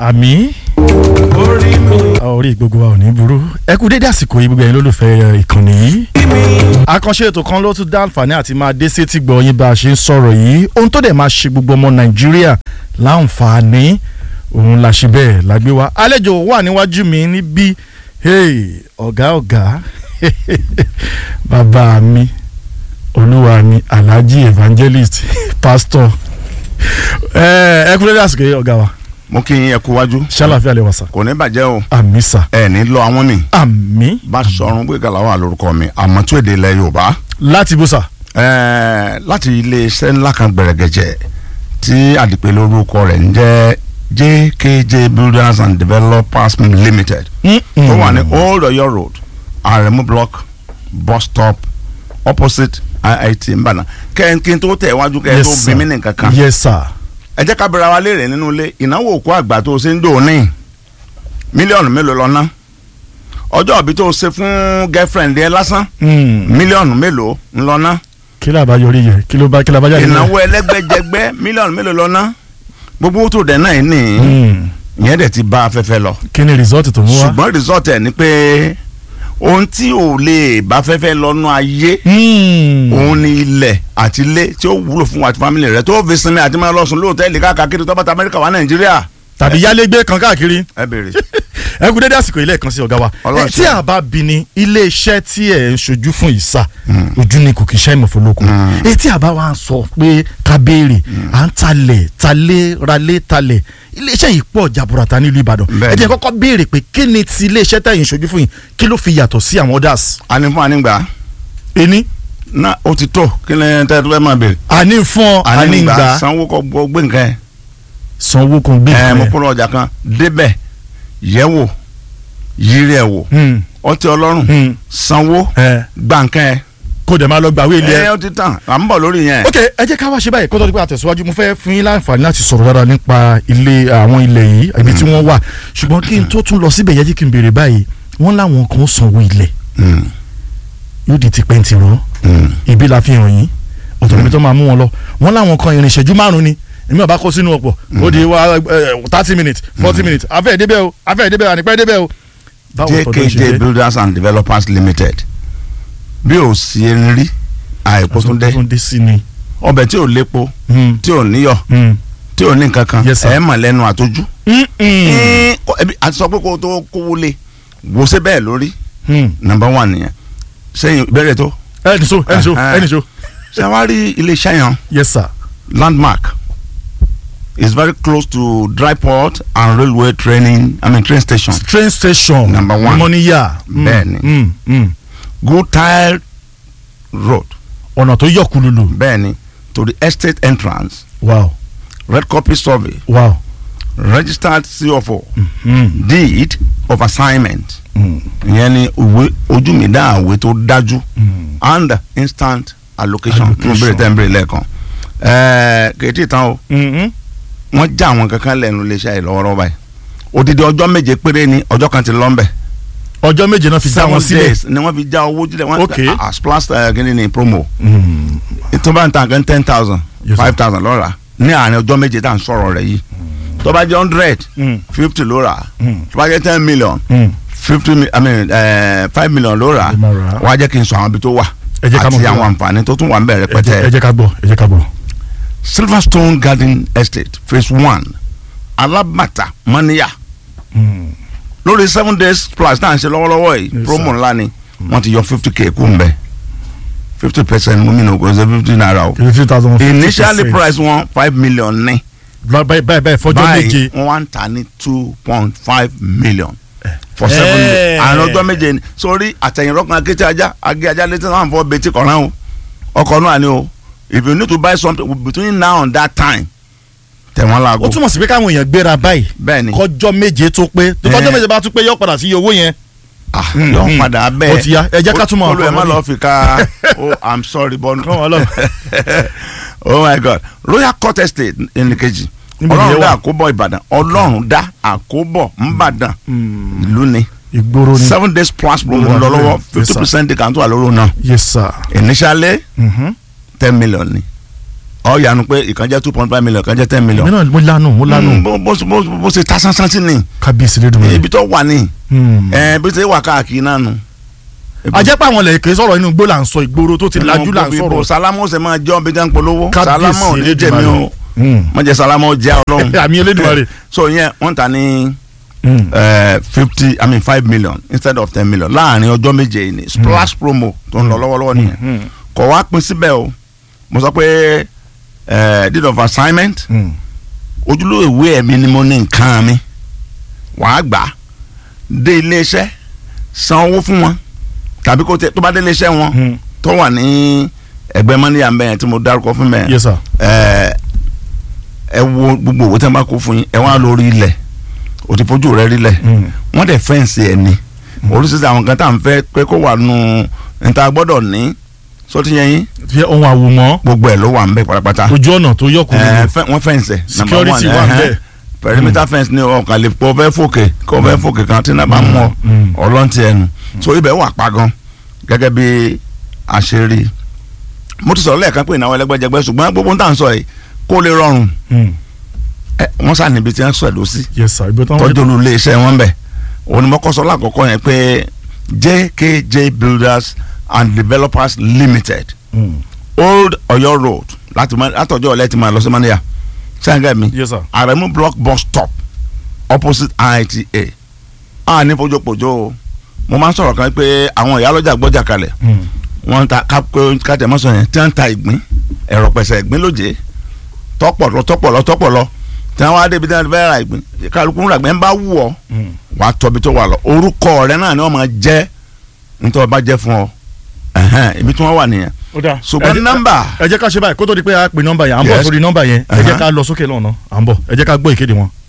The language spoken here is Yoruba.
àmì orí mi orí gbogbo wa ò ní burú ẹ kú dédé àsìkò yìí gbogbo ẹ̀yin lólùfẹ́ ìkànnì yìí. àkànṣe ètò kan ló tún dá àǹfààní àti máa dé sétí gbọ́ yín bá a ṣe ń sọ̀rọ̀ yìí ohun tó dẹ̀ máa ṣe gbogbo ọmọ nàìjíríà láǹfààní òun la ṣe bẹ́ẹ̀ la gbé wa àlejò wà níwájú mi níbí hey, ọ̀gá ọ̀gá bàbá mi olúwa mi alhaji evangelist pastor ẹ ẹ kú dédé àsìkò yìí ọ̀gá wa mo kí yín ẹ kú wájú ṣàlàfíà lè wà sá kò ní bàjẹ́ o àmì sá ẹ ní lọ àwọn ni àmì bá sọrun pé kàlà wà lórúkọ mi àmọ́ tó èdè ilẹ̀ yorùbá láti bó sá. ẹẹ láti iléeṣẹ́ ńlá kan gbẹ̀rẹ̀gẹ̀jẹ̀ tí àdìpẹ́ lórúkọ rẹ̀ ń jẹ́ jkj builders and developers limited tó wà ní old Ọ̀yọ́ road aremu block bus stop opposite iit mbànà kẹ́hìn tó tẹ̀ wájú kẹ́hìn tó bí mí ní kankan yes sir. ẹ jẹ́ ká bẹ̀rẹ̀ wa léèrè nínú ilé ìnáwó òkú àgbà tó o ṣe ń dò ní mílíọ̀nù mélòó lọ́nà ọjọ́ òbí tó o ṣe fún girlfriend yẹn lásán mílíọ̀nù mélòó ńlọ́nà kí ló bá yọrí yẹ kí ló bá kí ló bá jáde. ìnáwó ẹlẹ́gbẹ́jẹgbẹ́ mílíọ̀nù mélòó lọ́nà gbogbo owó tó dẹ̀ náà ní ìyẹn dẹ̀ ti bá afẹ́fẹ́ lọ kí ni result tó mú wá. ṣùgbọ́n result ẹ̀ ni pé ohun tí ò lè bá fẹ́fẹ́ lọ́nà ayé òun ni ilẹ̀ àti ilé tí ó wúlò fún wa àti family rẹ tó fi sinmi àti máa lọ sùn lóòtẹ́ẹ̀lì káàkiri tó bá ta Amẹ́ríkà wá Nàìjíríà tàbí yálégbé kan káàkiri. ẹ béèrè. ẹ kú dédé àsìkò ilé kan sí ọ̀gá wa. Ọlọ́run ẹ tí ṣe. a bá bi ni ilé iṣẹ́ tí ẹ̀ ń ṣojú fún ìsà ojú ni kò kì í ṣe ìmọ̀fólókò. ẹ tí a bá wa sọ pé ká béèrè à ń talẹ̀ talé ralé talẹ̀ ilé iṣẹ́ yìí pọ̀ jaburata nílùú Ìbàdàn. Bẹ́ẹ̀ni. ẹ jẹ́ kọ́kọ́ béèrè pé kí ni ti ilé iṣẹ́ tẹ̀yìn ṣojú fún yìí kí ló fi yàtọ̀ sí àwọn others. ani fún anigba ení na o ti tó kí ni tẹ́ tó fẹ́ máa béèrè. àní fún ọ àní gbà sanwó kọ gbọ́ gbé nǹkan sanwó kan gbé ẹ mo ìpínlẹ̀. kó lọ ọjà kan débẹ̀ yẹ̀wò yírí ẹ̀ wò Hmm, ọtí ọlọ́run hmm, sanwó ẹ, gbà nǹkan ẹ̀ kó dẹ̀ máa lọ gbàwé ilé ẹ. ẹ ó ti tàn à ń bọ̀ lórí yẹn. ok ẹ jẹ́ ká wá ṣe báyìí kó tó di pé àtẹ̀síwájú mo fẹ́ fún yín láǹfààní láti sọ̀rọ̀ dára nípa ilé àwọn ilẹ̀ yìí ibi tí wọ́n wà ṣùgbọ́n kí n tó tún lọ síbẹ̀ yẹ kí n béèrè báyìí wọ́n láwọn kan sanwó ilẹ̀ Mm, yóò di ti pẹ́ǹtì rán mm. ibi la fi hàn yín ọ̀tọ̀ níbi tó máa mú wọn lọ wọ́n láwọn kan ìrìn ìṣẹ́jú márùn-ún ni èmi ọba kó sínú ọ̀pọ̀ ó di wa thirty minutes forty minutes afẹ́ ìdébẹ̀ o afẹ́ ìdébẹ̀ o ànípẹ́ ìdébẹ̀ o. báwo tọ́jú ṣe jkj jẹ́? builders and developers limited bí o sì ń rí àìkú tún dé tó ń dé sí ni. ọbẹ̀ tí ò lépo Hmm, tí ò níyọ̀ hmm. tí ò ní nǹkan kan Yes, sir. ẹ̀ mọ̀ lẹ́nu àtọ́jú. Hmm, hmm, Ẹ́ẹ́, kó- ẹbí àti sọ pé kó o tó kówó lé wò ṣe bẹ́ẹ̀ lórí hmm. number one nìyẹn sẹ́yìn ìbéèrè tó ẹnì so ẹnì so Uh-huh. ẹnì so ṣé wàá rí iléeṣẹ́ yẹn yes sir. landmark is very close to dry port and railway training i mean train station train station Number one. mọ́níyà Bẹ́ẹ̀ni. mm, mm. good tile road ọ̀nà tó yọ kululu bẹ́ẹ̀ni to the estate entrance wow red copy survey wow registered CFO mm. deed of assignment Mm. ìyẹn ni ìwé ojú mi dá àwé tó dájú Mm. and instant allocation tí mo Allocation. béèrè tẹ́ ń béèrè lẹ́ẹ̀kan ẹ̀ẹ́ kèétí tán o Mm-hmm. wọ́n já àwọn kankan lẹ́nu iléeṣẹ́ yìí lọ́wọ́rọ́wọ́ báyìí odidi ọjọ́ méje péré ni ọjọ́ kan ti lọ́nbẹ̀ ọjọ́ méje náà fi dá wọn sílẹ̀ days ni wọ́n fi já owó jílẹ̀ wọ́n Okay. ah, ah, splash uh, kí ni ni promo Mm. tó bá ń ta nǹkan ten thousand Yes, sir. five thousand lọ́ra ní àárín ọjọ́ méje tá à ń sọ̀rọ̀ rẹ̀ yìí tó bá jẹ́ hundred Mm. fifty lóra Mm. tó bá jẹ́ ten million Mm. fifty mi- i mean uh, five million lóra Ló máa rà á. wọ́n á jẹ́ kí n sọ àwọn ibi tó wà Ẹ jẹ́ ká mọ̀ àti bí àwọn wà. àǹfààní tó tún wà ń bẹ̀rẹ̀ ẹ jẹ́- ẹ pẹ̀tẹ́ jẹ́ ká gbọ́ ẹ jẹ́ ká gbọ́. Silverstone Garden Estate phase one alábàtà mọ́níyà Mm. lórí seven days plus tá à ń ṣe lọ́wọ́lọ́wọ́ yìí Yes, promo sir. ńlá ni wọ́n ti yọ fifty k kú mbẹ́ fifty percent mú mi nù kò ṣe fifty naira o fifty thousand initially price wọn five million ní báyìí báyìí báyìí fọjọ́ méje báyìí wọ́n wá ń tà ní two point five million for Eh. seven days àárín ọjọ́ méje ni sórí àtẹ̀yìnrọ́kan akété ajá agé ajá létí náà fọ́ betí kọ̀ọ̀rán o ọkọ̀ náà ni o if you need to buy something between now and that time tẹ̀ wọ́n ó láago túmọ̀ sí pé káwọn èèyàn gbéra báyìí bẹ́ẹ̀ ni kọjọ́ méje tó pé tó kọjọ́ Eh. méje bá tún pé yọ padà sí iye owó yẹn. ah Mm, yọ mm. padà bẹ́ẹ̀ Ó ti yá. Ẹ jẹ́ ká túmọ̀ olú ẹ̀ ọkọ̀ má mọ́ni. lọ́ọ́ fi ká oh i'm sorry but Kọ́ wọn lọ. oh my god royal court estate ẹnìkejì Níbo ni ọlọ́run ẹ dá wà? àkóbọ̀ ìbàdàn ọlọ́run dá àkóbọ̀ ńbàdàn ìlú ni ìgboro ni seven days plus promo ń lọ lọ́wọ́ Yes, fifty sir. percent discount wà lórí náà yes sir. initially Mhm. ten million ni ọ yanu pé ìkan jẹ́ two point five million ìkan jẹ́ ten million èmi náà mo lanu mo lanu Mm, bó- bó bó- bó ṣe ta sánsán sí ni kábíyèsí lédùn ibi tó wà ní mi. ẹ bí ṣe wà káàkiri náà nu. ajẹ́ pé àwọn lẹ́yìn sọ̀rọ̀ inú igbó là ń sọ ìgboro tó ti lajú là ń Ibo sọ̀rọ̀ sálámù ṣe máa jọ́ bí gán polówó Kábíyèsí sálámù ò ní Elédùmarè. jẹ̀mí o Mm. wọ́n jẹ́ sálámù jẹ́ ọlọ́run àmì Elédùmarè. so yẹn wọ́n ta ní Mm. fifty i mean five million instead of ten million láàrin ọjọ́ méje yìí ni splash promo tó ń lọ lọ́wọ́lọ́wọ́ nìyẹn Mm. kọ̀ wá pín síbẹ̀ o mo sọ pé eh, deed of assignment Mm. ojúlówó ìwé ẹ̀mí ni mo ní nǹkan mi wàá gbà á dé iléeṣẹ́ san owó fún wọn tàbí kó tẹ tó bá dé iléeṣẹ́ wọn Mm. tó wà ní ẹgbẹ́ mọ́níyà mbẹ́yẹn tí mo dárúkọ fún mẹ́yẹn yes sir. ẹ ẹ wo gbogbo owó tí wọn bá kó fún yín ẹ wá lórí ilẹ̀ o ti fojú rẹ rí lẹ̀ Mm. wọ́n dẹ̀ fẹ́ǹsì ẹ̀ ni oríṣiríṣi àwọn kan tá à ń fẹ́ pé kó wà nù níta gbọ́dọ̀ ní sọtí yẹn yín fi ohun àwòmọ́ gbogbo ẹ̀ ló wà ń bẹ pátápátá ojú ọ̀nà tó yọ kúrò ẹ fẹ́- wọ́n fẹ́ǹsì ẹ̀ number one, security wà ẹ̀hẹ́n. bẹ́ẹ̀. perimeter fence ni ọkàn lè kó fẹ́ fòkè kó fẹ́ fòkè kan tí náà bá mú ọ Mm. ọlọ́ntì ẹnu so ibẹ̀ wà pa gan gẹ́gẹ́ bí àṣírí mo ti sọ̀rọ̀ lẹ́ẹ̀kan pé ìnáwó ẹlẹ́gbẹ́jẹgbẹ́ ṣùgbọ́n gbogbo ń tà ń sọ yìí kó lè rọrùn Mm. ẹ, wọ́n sá níbi tí wọ́n sọ ẹ̀dọ́ sí yes sir ibi tó ń tọ́jú olú ilé iṣẹ́ wọn bẹ̀ òun ni mo kọ́ sọ lákọ̀ọ́kọ́ yẹn pé JKJ Builders and Developers Limited Mm. Old Ọ̀yọ́ Road láti máa- látọjọ́ ọ̀lẹ́ ti máa lọ sí mania sẹ́ńgẹ́ mi yes sir. Aremu block bus stop opposite IITA a ní fojúpojú o mo máa ń sọ̀rọ̀ kan pé àwọn ìyálọ́jà gbọ́jà kalẹ̀ Mm. wọ́n ń ta kájẹmọ́sọ yẹn tí wọ́n ń ta ìgbín ẹ̀rọ pẹ̀sẹ̀ ìgbín lóje tọ́pọ̀lọ́ tọ́pọ̀lọ́ tọ́pọ̀lọ́ tí wọ́n wá débi tí wọ́n fẹ́ ra ìgbín kálukú ń ra ìgbín bá wù ọ́ Mm. wàá tọ́bi tó wà lọ orúkọ rẹ náà ni wọ́n máa jẹ́ nítorí wọ́n bá jẹ́ fún ọ ẹ̀hẹ́n, ibi tí wọ́n wà nìyẹn ó dáa ṣùgbọ́n Ẹ jẹ́- nọ́mbà ẹ jẹ́ ká ṣe báyìí kó tó di pé a pè nọ́mbà yẹn à ń bọ̀ Yes. sórí nọ́mbà yẹn ẹ jẹ́ Uh-huh. ká lọ sókè lọ́nà à ń bọ̀ ẹ jẹ́ ká gbọ́ ìkéde wọn.